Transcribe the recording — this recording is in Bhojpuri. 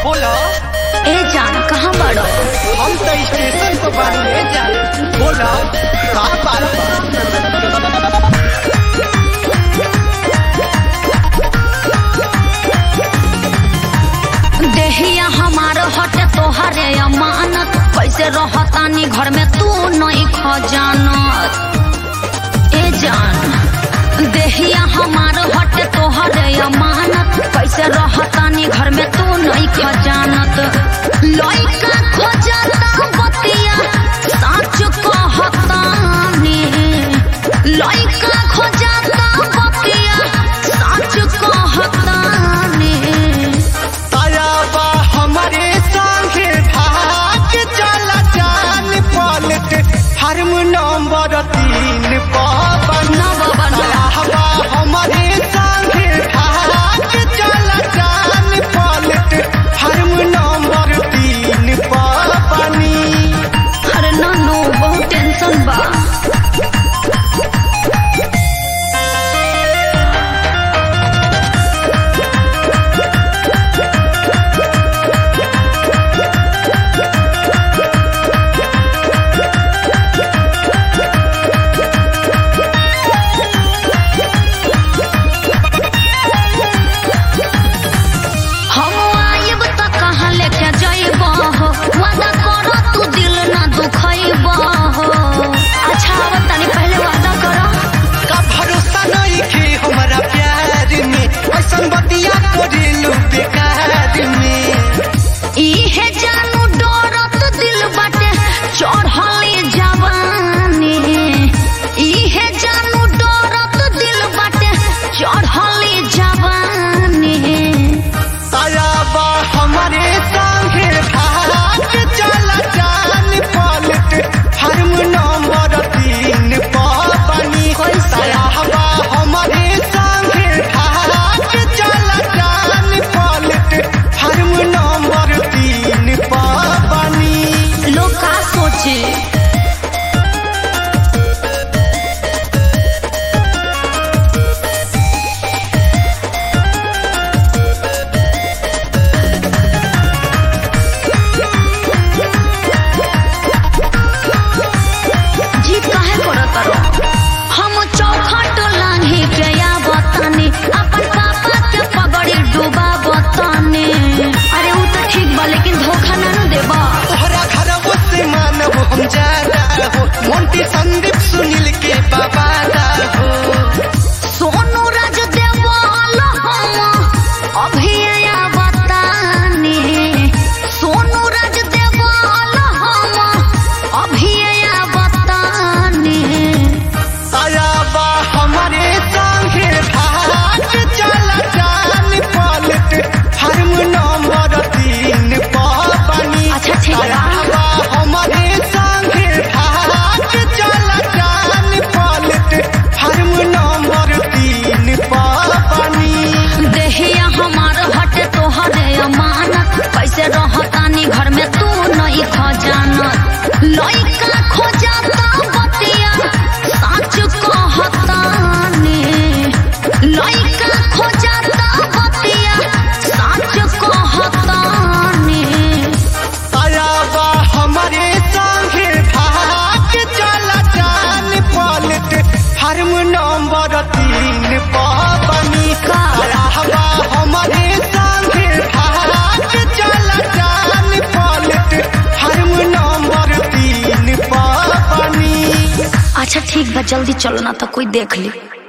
बोलो ए जान कहाँ बड़ो हम तो स्टेशन पर बानी ले जाए बोलो का बात बा? देहिया हमार हटे तोहरे अमानत कैसे रहतानी घर में तू नहीं खजानत ए जान देहिया हमार हटे तोहरे अमानत कैसे रहतानी घर में तू नहीं खजानत लइका खोजता बतिया सच कहतानी लइका खोजता बतिया सच कहतानी तायाबा हमारे संगे भाग चला जान पलट हरम नंबर तीन पावन ना बाबा ना। तायाबा हमारे संगे भाग चला जान पलट हरम नंबर तीन पावनी अरे नानू बहुत टेंशन बा हम आइब त कहाँ लेके जइब हो वादा करो तू दिल ना दुखइब हो अच्छा अब तनी पहले वादा करो का भरोसा नहीं के हमारा प्यार में ऐसा बतिया करेलू बेकार में इहे जानू डरत दिल बाटे चढ़ली जवानी इहे जानू डरत दिल बाटे चढ़ली जवानी तायाबा हमारे संगे भाग चला जान पलट हरम नंबर तीन पावनी कैसे? तायाबा हमारे संगे भाग चला जान पलट हरम नंबर तीन पावनी लोग का सोचे जी काहे करत रहो हम चौखट लांघी के या बतानी अपन पापा के पगड़ी डूबा बतानी अरे उ तो ठीक बा लेकिन धोखा ना न देबा तोहरा घरवो से मानव हम ज्यादा हो मोंटी संदीप सुनील के बाबा हो सोनू राज देवाल हम अभी या बतानी सोनू राज देवाल हम अभी या बतानी तायाबा हमारे संगे भाग चला जान पलट हरम नंबर तीन पावनी अच्छा, ठीक बा। तायाबा हमारे संगे भाग चला जान पलट हरम नंबर तीन पावनी देहिया हमार हटे तोहरे अमानत कैसे रहतानी घर में तू नहीं खजानत लइका खोजता बतिया सच कहतानी लइका खोजता बतिया सच कहतानी तायाबा हमारे संगे भाग चला जान पलट हरम नंबर तीन पावनी का? तायाबा हमारे संगे भाग चला जान पलट हरम नंबर तीन पावनी अच्छा ठीक बा जल्दी चलो ना तो कोई देख ली